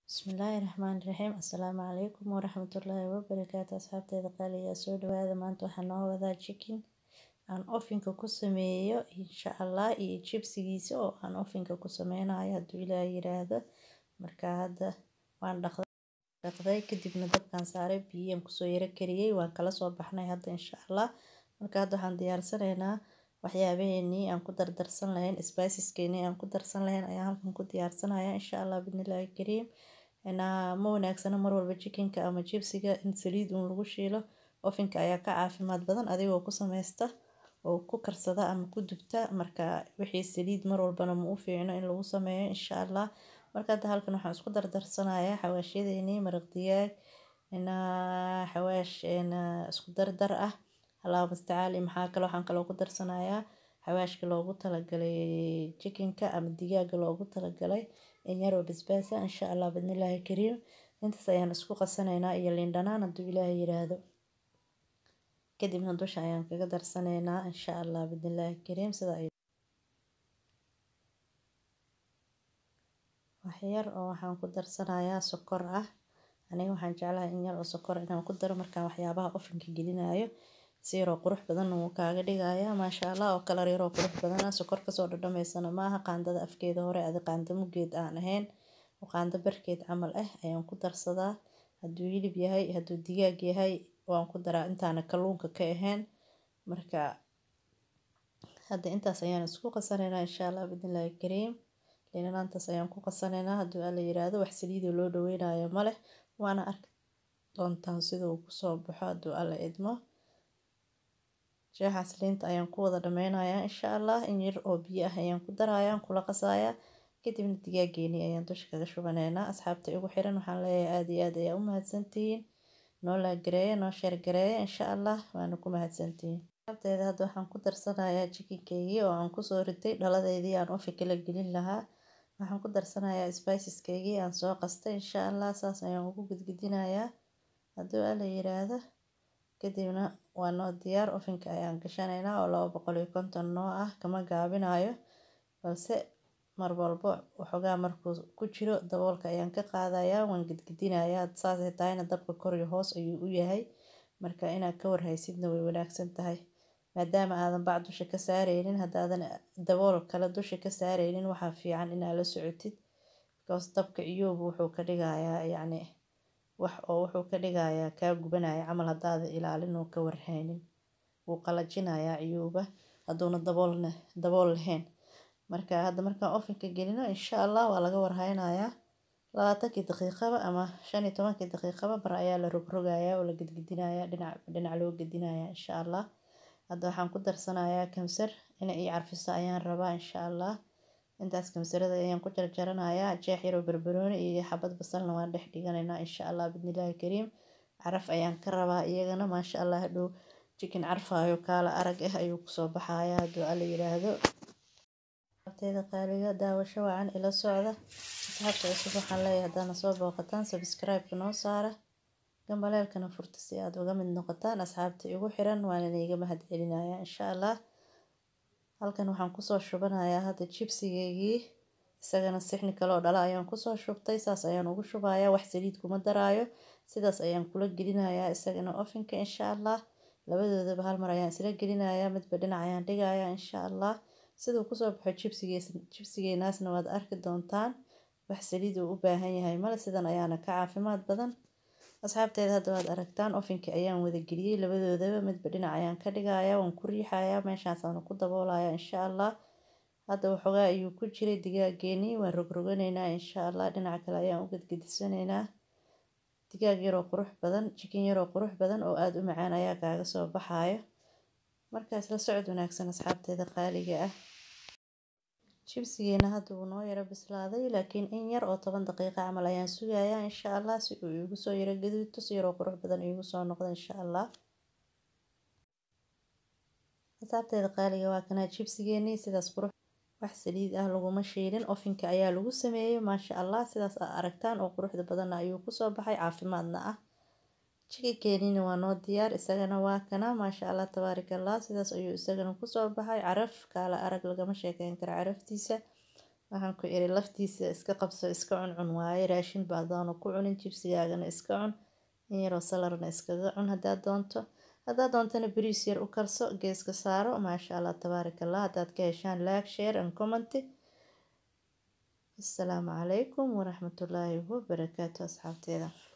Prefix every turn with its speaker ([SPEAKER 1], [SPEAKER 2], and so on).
[SPEAKER 1] Bismillaahi Raxmaani Raxiim Assalaamu calaykum waraxmatullaahi wabarakaatu asxaabteeda qaaliga soo dhawaada maanta waxaan noo wadaa chicken aan ofinka ku sameeyo insha Allah iyo jibsigiisa oo aan ofinka ku sameynayo hadduu ilaahay yiraahdo marka hadda waan dhaqday kadibna dabkaan saaray biyaan kusoo yara kariyey waan kala soo baxnay hadda insha Allah marka hadda waxaan diyaarsanaynaa waxyaabaheenii aan ku dardarsan lahayn spiceskeenii aan ku darsan lahayn ayaan halkan ku diyaarsanayaa insha Allah bidnillaahi kariim ma wanaagsana mar walba chickenka ama jibsiga in saliid uun lagu shiilo ofinka ayaa ka caafimaad badan adigoo ku sameysta oo ku karsada ama ku dubta marka wixii saliid mar walbana ma u fiicno in lagu sameeyo insha Allah marka hadda halkan waxaan isku dardarsanayaa xawaashyadeennii maraq digaag xawaash isku dardar ah Allahu mustacaan maxaa kale waxaan kaloo ku darsanayaa xawaashka loogu talagalay chickenka ama digaaga loogu talagalay in yaroo basbaas ah insha Allah bidnillaahi kariim intaas ayaan isku qasanaynaa iyo liin dhanaan hadduu ilaahay yiraahdo kadibna dusha ayaan kaga darsanaynaa insha Allah bidnillaahi kariim sida ay wax yar oo waxaan ku darsanayaa sokor ah aniga waxaan jeclahay in yar oo sokor inaan ku daro markaan waxyaabaha ofinka gelinayo si yaroo qurux badan wuu kaaga dhigayaa maasha Allah oo kalar yaroo qurux badan ah sokor kasoo dhadhameysana maaha qaandada afkeeda hore adi qaando mugeed aan ahayn qaando barkeed camal ah ayaan ku darsadaa hadduu hilib yahay hadduu digaag yahay waan ku daraa intaana kalluunka ka ahayn marka hadda intaas ayaan isku qasanaynaa insha Allah bidnillaahi kariim liin dhanaantaas ayaan ku qasanaynaa hadduu alla yiraahdo wax saliidoo loo dhaweynayo ma leh waana arki doontaan sida uu kusoo baxo hadduu alla idmo jeexaas liinta ayaan ku wada dhameynayaa insha Allah in yar oo biyo ah ayaan ku darayaa kula qasayaa kadibna digaageeni ayaan dusha kaga shubanaynaa asxaabta igu xiran waxaan leeyahay aad iyo aad ayaa u mahadsantihiin noo laagareeya noo sheer gareeya insha Allah waana ku mahadsantihiin asxaabteeda hadda waxaan ku darsanayaa chickenkeygii oo aan kusoo ritay dhaladeedii aan ofinka la gelin lahaa waxaan ku darsanayaa spiceskeygii aan soo qastay insha Allah saas ayaan ugu gudgudinayaa hadduu alla yiraahdo kadibna waa noo diyaar ofinka ayaan gashanaynaa oo laba boqol iyo konton noo ah kama gaabinayo balse mar walbo waxoogaa markuu ku jiro daboolka ayaan ka qaadayaa waan gidgidinayaa saasay tahayna dabka kor iyo hoos ayuu u yahay marka inaad ka warhaysidna way wanaagsan tahay maadaama aadan bac dusha ka saareynin haddaadan dabool kale dusha ka saareynin waxaa fiican inaad la socotid because dabka iyoobu wuxuu ka dhigayaa yacni wax oo wuxuu ka dhigayaa kaa gubanaya camal haddaadan ilaalin oo ka warhaynin wuu qalajinayaa ciyuuba hadduuna daboolna dabool lahayn marka hadda markaan ofinka gelino insha Allah waa laga warhaynayaa labaatankii daqiiqaba ama shan iyo tobankii daqiiqaba mar ayaa la rogrogayaa oo la gedgedinayaa dhinac dhinac loo gedinayaa insha Allah hadda waxaan ku darsanayaa kamsar inay ii carfiso ayaan rabaa insha Allah intaas kamsarada ayaan ku jarjaranayaa jeex yaroo barbarooni iyo xabad basalna waan dhex dhiganaynaa insha Allah bidnillaahi kariim caraf ayaan ka rabaa iyagana maasha Allah hadhow chicken carfaayo kaala arag ah ayuu kusoo baxayaa hadduu alla yiraahdo asxaabteeda qaaliga daawasho wacan ila socda asxaabta cusub waxaan leeyahay haddaana soo booqataan subscribe-ka noo saara gambaleelkana furta si aad uga mid noqotaan asxaabta igu xiran waana iiga mahad celinayaa insha Allah halkan waxaan kusoo shubanayaa hadda jibsigeygii isagana sixni kaloo dhala ayaan kusoo shubtay saas ayaan ugu shubayaa wax saliid kuma daraayo sidaas ayaan kula gelinayaa isagana ofinka insha Allah labadoodaba hal mar ayaan isla gelinayaa midba dhinac ayaan dhigayaa insha Allah siduu kusoo baxo jibsigees jibsigeenaasna waad arki doontaan wax saliid uu u baahan yahay male sidan ayaana ka caafimaad badan asxaabteeda hadda waad aragtaan ofinka ayaan wada geliyey labadoodaba midba dhinac ayaan ka dhigayaa waan ku riixayaa meeshaasaan ku daboolayaa insha Allah hadda waxoogaa ayuu ku jiray digaageenii waan rogroganaynaa insha Allah dhinaca kale ayaan u gedgedisanaynaa digaag yaroo qurux badan chicken yaroo qurux badan oo aada u macaan ayaa kaaga soo baxayo markaas la socod wanaagsan asxaabteeda qaaliga ah jibsigeena hadda wuu noo yaro bislaaday laakiin in yar oo toban daqiiqo camal ayaan sugayaa insha Allah si uu iigu soo yaro gaduudto si yaroo qurux badan iigu soo noqdo insha Allah asxaabteeda qaaliga waa kanaa jibsigeenii sidaas qurux wax saliid ah laguma shiilin ofinka ayaa lagu sameeyey maasha Allah sidaas aad aragtaan oo quruxda badanna ayuu kusoo baxay caafimaadna ah chickenkeeniina waa noo diyaar isagana waa kana maasha Allah tabaarakallah sidaas ayuu isagana kusoo baxay caraf kaala arag lagama sheekeyn karo caraftiisa waxaan ku iri laftiisa iska qabso iska cuncun waaye raashin baadaanu ku cunin jibsigaagana iska cun in yaroo salarna iskaga cun haddaad doonto haddaad doontana bariis yar u karso geeska saaro maasha allah tabaarak allah haddaad ka heshaan like share and comment assalaamu calaykum waraxmatullaahi wabarakaatu asxaabteeda